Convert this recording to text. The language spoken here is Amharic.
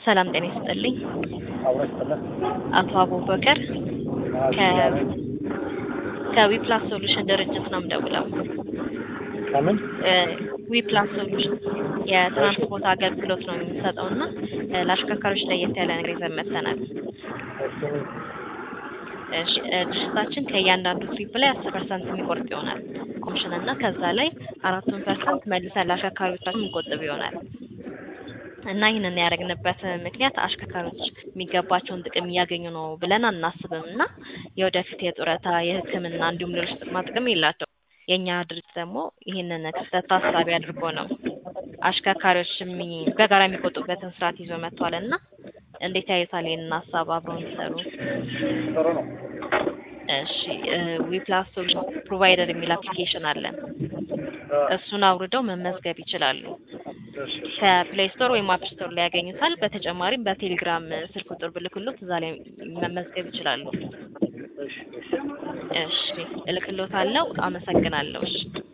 ሰላም ጤና ይስጥልኝ። አብረን ይስጥልን። አቶ አቡበከር ከዊፕላስ ሶሉሽን ድርጅት ነው የምደውለው። ከምን ዊፕላስ ሶሉሽን የትራንስፖርት አገልግሎት ነው የሚሰጠው እና ለአሽከርካሪዎች ለየት ያለ ነገር ይዘን መጥተናል። እሺ፣ ድርጅታችን ከእያንዳንዱ ትሪፕ ላይ አስር ፐርሰንት የሚቆርጥ ይሆናል ኮሚሽን እና ከዛ ላይ አራቱን ፐርሰንት መልሰን ለአሽከርካሪዎቻችን የምንቆጥብ ይሆናል እና ይህንን ያደረግንበት ምክንያት አሽከርካሪዎች የሚገባቸውን ጥቅም እያገኙ ነው ብለን አናስብም እና የወደፊት የጡረታ የሕክምና እንዲሁም ሌሎች ጥቅማ ጥቅም የላቸው። የእኛ ድርጅት ደግሞ ይህንን ክፍተት ታሳቢ አድርጎ ነው አሽከርካሪዎች የሚ- በጋራ የሚቆጡበትን ስርዓት ይዞ መጥቷል እና እንዴት ያዩታል ይህንን ሀሳብ አብረው እንዲሰሩ? ጥሩ ነው። እሺ ዊፕላስ ሶሉሽን ፕሮቫይደር የሚል አፕሊኬሽን አለን። እሱን አውርደው መመዝገብ ይችላሉ። እሺ፣ እሺ። ከፕሌይ ስቶር ወይም አፕ ስቶር ላይ ያገኙታል። በተጨማሪም በቴሌግራም ስልክ ቁጥር ብልክሎት እዛ ላይ መመዝገብ ይችላሉ። እሺ፣ እሺ። እሺ እልክሎታለሁ። አመሰግናለሁ። እሺ